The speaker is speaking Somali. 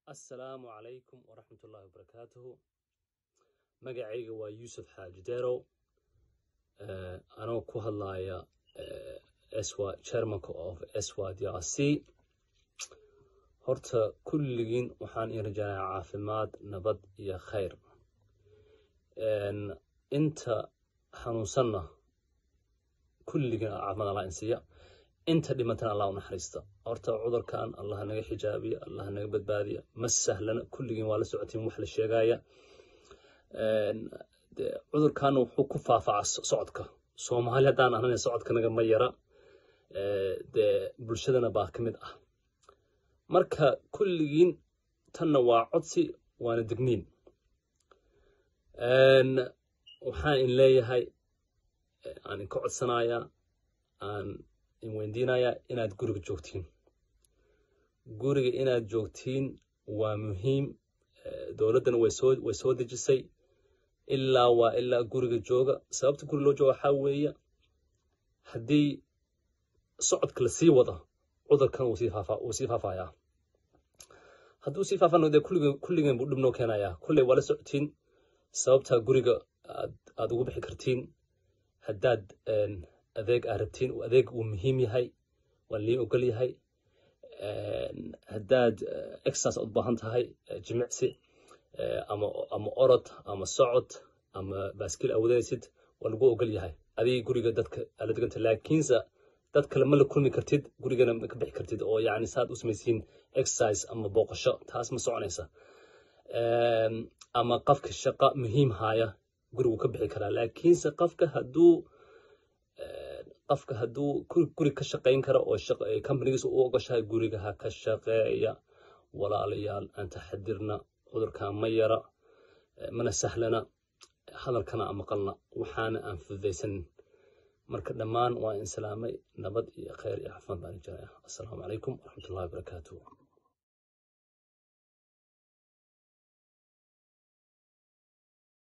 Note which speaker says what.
Speaker 1: assalaamu calaykum waraxmatullaahi wabarakaatuhu magacayga waa yuusuf xaaji derow anoo ku hadlaya swa chairmanka of swa d r c horta kulligiin waxaan ii rajaynayaa caafimaad nabad iyo khayr inta xanuunsanna kulligiin caafimaad allah insiiya inta dhimantana allah u naxariista horta cudurkan allah naga xijaabiya allah naga badbaadiya ma sahlana kulligiin waa la socotiin wax la sheegaya cudurkan wuxuu ku faafaa socodka soomaali haddaan ahnana socodka naga ma yara dee bulshadana baa ka mid ah marka kulligiin tanna waa codsi waana degniin waxaan in leeyahay aan inka codsanayaa aan in weydiinayaa inaad guriga joogtiin guriga inaad joogtiin waa muhiim dowladdana way soo way soo dejisay ilaa waa ilaa guriga jooga sababta guri loo jooga waxaa weeye haddii socodka la sii wada cudurkan wuu sii faafa wuu sii faafayaa hadduu sii faafana dee kulligen kulligen buu dhib noo keenayaa kulley waa la socotiin sababtaa guriga aad aad ugu bixi kartiin haddaad adeeg aad rabtiin adeeg uu muhiim yahay waa lii ogol yahay haddaad exercise aad u baahan tahay jimicsi ama ama orod ama socod ama baaskiil awadanaysid waa lagu ogol yahay adigii guriga dadka ala deganta laakiinse dad kale ma la kulmi kartid gurigana ma ka bixi kartid oo yacni saad u samaysiin exercise ama booqasho taas ma soconaysa ama qofka shaqo muhiim haya gurigu ka bixi karaa laakiinse qofka hadduu qofka hadduu guri ka shaqayn kara oo companigiisa u ogoshahay guriga ha ka shaqeeya walaalayaal aan taxadirna cudurkan ma yara mana sahlana hadalkana aan maqalna waxaana aan fududaysanin marka dhammaan waa in salaamay nabad iyo khayr iyo caafimaad baan jiraya assalaamu calaykum waraxmatullahi wabarakaatuh